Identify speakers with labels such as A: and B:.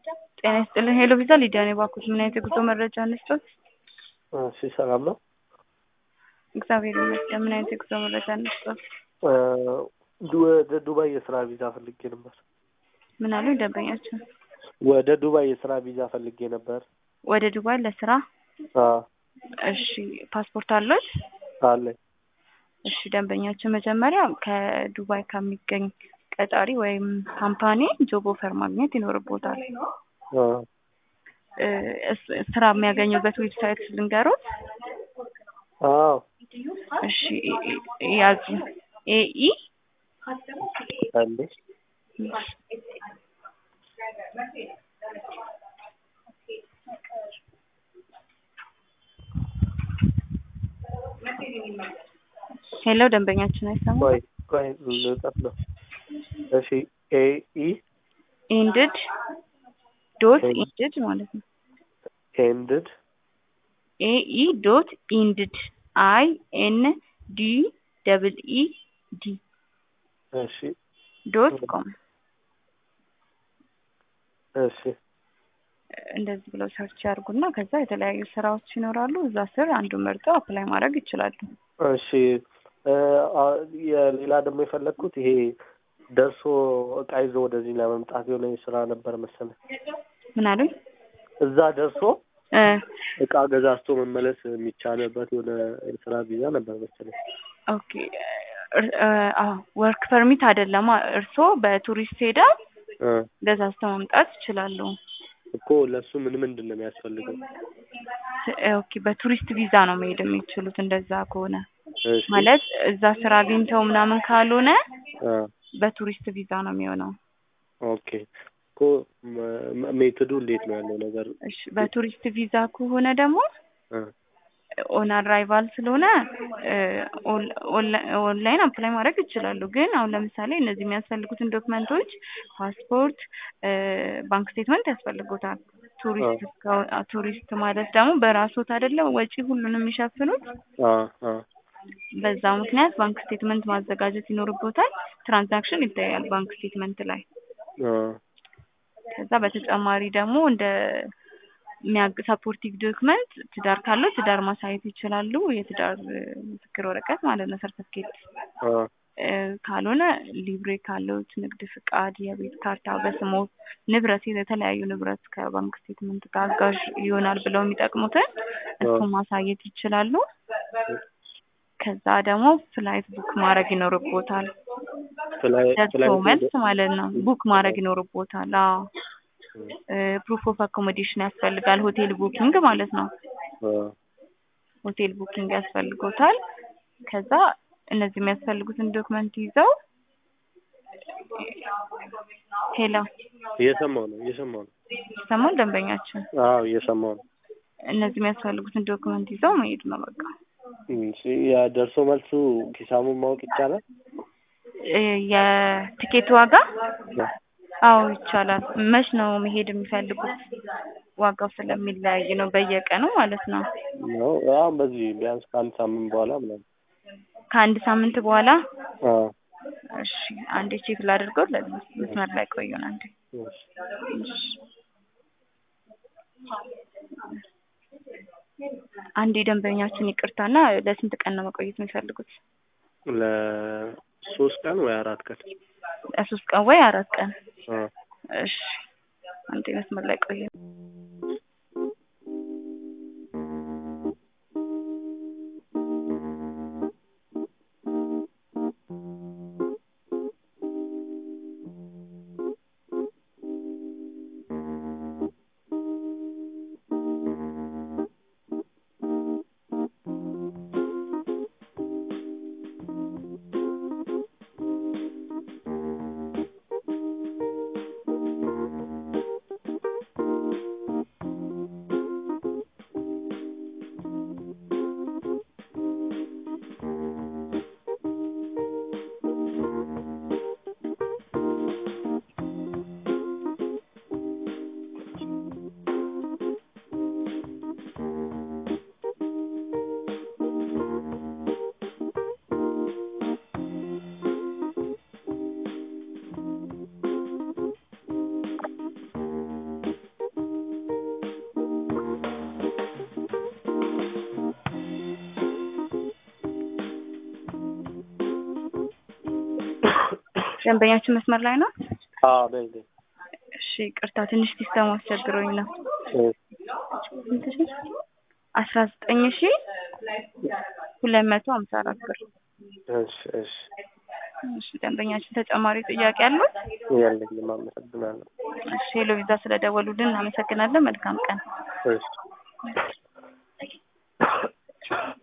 A: ጤና ይስጥልን። ሄሎ ቪዛ ሊዲያ ነኝ። እባክዎት ምን አይነት የጉዞ መረጃ እንስጦት?
B: እሺ ሰላም ነው።
A: እግዚአብሔር ይመስገን። ምን አይነት የጉዞ መረጃ እንስጦት?
B: ወደ ዱባይ የስራ ቪዛ ፈልጌ ነበር።
A: ምን አሉ ደንበኛችን?
B: ወደ ዱባይ የስራ ቪዛ ፈልጌ ነበር።
A: ወደ ዱባይ ለስራ?
B: አዎ
A: እሺ ፓስፖርት አለዎት?
B: አለኝ።
A: እሺ ደንበኛችን መጀመሪያ ከዱባይ ከሚገኝ ቀጣሪ ወይም ካምፓኒ ጆብ ኦፈር ማግኘት ይኖርቦታል።
B: አዎ
A: እ እስ- ስራ የሚያገኙበት ዌብሳይት ልንገሮት?
B: አዎ
A: እሺ ኢ- ኢ- ያዙ ኤኢ
B: አለ
A: ሄሎ ደንበኛችን አይሰማም?
B: ቆይ ቆይ ልጠፍ ነው። እሺ ኤ ኢ
A: ኢንድድ ዶት
B: ኤ-
A: ኢንድድ ማለት ነው።
B: ኤንድድ
A: ኤኢ ዶት ኢንድድ አይ ኤን ዲ ደብል ኢ ዲ
B: እሺ
A: ዶት ኮም
B: እሺ
A: እንደዚህ ብለው ሰርች ያድርጉና ከዛ የተለያዩ ስራዎች ይኖራሉ። እዛ ስር አንዱን መርጠው አፕላይ ማድረግ ይችላሉ።
B: እሺ እ አ- የሌላ ደግሞ የፈለግኩት ይሄ ደርሶ እቃ ይዞ ወደዚህ ለመምጣት የሆነ ስራ ነበር መሰለኝ።
A: ምን አሉኝ?
B: እዛ ደርሶ
A: እ
B: እቃ ገዛዝቶ መመለስ የሚቻልበት የሆነ የስራ ቪዛ ነበር መሰለኝ።
A: ኦኬ ወርክ ፐርሚት አይደለም። እርስዎ በቱሪስት ሄደው
B: እ
A: ገዛዝተው መምጣት ይችላሉ።
B: እኮ ለእሱ ምን ምንድን ነው የሚያስፈልገው?
A: ት- ኦኬ በቱሪስት ቪዛ ነው መሄድ የሚችሉት። እንደዛ ከሆነ
B: እሺ
A: ማለት እዛ ስራ አግኝተው ምናምን ካልሆነ
B: አ
A: በቱሪስት ቪዛ ነው የሚሆነው።
B: ኦኬ እኮ መ- መ- ሜትዱ እንዴት ነው ያለው ነገር?
A: እሺ በቱሪስት ቪዛ ከሆነ ደግሞ
B: እ
A: ኦን አራይቫል ስለሆነ እ ኦን- ኦንላ- ኦንላይን አፕላይ ማድረግ ይችላሉ። ግን አሁን ለምሳሌ እነዚህ የሚያስፈልጉትን ዶክመንቶች ፓስፖርት፣ እ ባንክ ስቴትመንት ያስፈልጉታል። ቱሪስት እስከ- አ- ቱሪስት ማለት ደግሞ በራስዎት አይደለም ወጪ ሁሉንም የሚሸፍኑት።
B: አ አ
A: በዛ ምክንያት ባንክ ስቴትመንት ማዘጋጀት ይኖርቦታል። ትራንዛክሽን ይታያል ባንክ ስቴትመንት ላይ።
B: አ
A: ከዛ በተጨማሪ ደግሞ እንደ የሚያግ ሰፖርቲቭ ዶክመንት ትዳር ካለው ትዳር ማሳየት ይችላሉ። የትዳር እ ምስክር ወረቀት ማለት ነው ሰርተፍኬት።
B: አ
A: እ ካልሆነ ሊብሬ ካለዎት ንግድ ፍቃድ፣ የቤት ካርታ፣ በስሞ ንብረት የተለያዩ ንብረት ከባንክ ስቴትመንት ጋር አጋዥ ይሆናል ብለው የሚጠቅሙትን እሱን ማሳየት ይችላሉ። ከዛ ደግሞ ፍላይት ቡክ ማድረግ ይኖርቦታል።
B: ፍላይ
A: ደርሶ
B: ፍላይ
A: መልስ ማለት ነው። ቡክ ማድረግ ይኖርቦታል። አዎ ፕሩፍ ኦፍ አኮሞዴሽን ያስፈልጋል። ሆቴል ቡኪንግ ማለት ነው።
B: አ
A: ሆቴል ቡኪንግ ያስፈልጎታል። ከዛ እነዚህ የሚያስፈልጉትን ዶክመንት ይዘው ሄሎ
B: እየሰማው ነው እየሰማው ነው።
A: ይሰማል ደንበኛችን።
B: አዎ እየሰማው ነው።
A: እነዚህ የሚያስፈልጉትን ዶክመንት ይዘው መሄድ ነው በቃ።
B: እሺ ያ ደርሶ መልሱ ሂሳቡን ማወቅ ይቻላል?
A: እ የቲኬት ዋጋ አዎ ይቻላል። መች ነው መሄድ የሚፈልጉት? ዋጋው ስለሚለያይ ነው በየቀኑ ማለት ነው።
B: ነው አሁን በዚህ ቢያንስ ከአንድ ሳምንት በኋላ ምናምን
A: ከአንድ ሳምንት በኋላ
B: አ
A: እሺ፣ አንዴ ቼክ ላድርገው። ለዚህ መስመር ላይ ቆዩን አንዴ።
B: እሺ
A: እሺ። አንዴ ደንበኛችን ይቅርታና ለስንት ቀን ነው መቆየት የሚፈልጉት?
B: ለሶስት ቀን ወይ አራት ቀን
A: ለሶስት ቀን ወይ አራት ቀን?
B: አ
A: እሺ፣ አንዴ መስመር ላይ ቆዩ። ደንበኛችን መስመር ላይ ነው?
B: አዎ ነኝ ነኝ።
A: እሺ ቅርታ ትንሽ ሲስተሙ አስቸግሮኝ ነው።
B: እሺ
A: አስራ ዘጠኝ ሺ ሁለት መቶ ሀምሳ አራት ብር።
B: እሺ እሺ
A: እሺ ደንበኛችን ተጨማሪ ጥያቄ አሉት?
B: የለኝም። አመሰግናለሁ።
A: እሺ ሄሎ ቪዛ ስለደወሉልን እናመሰግናለን። መልካም ቀን።
B: እሺ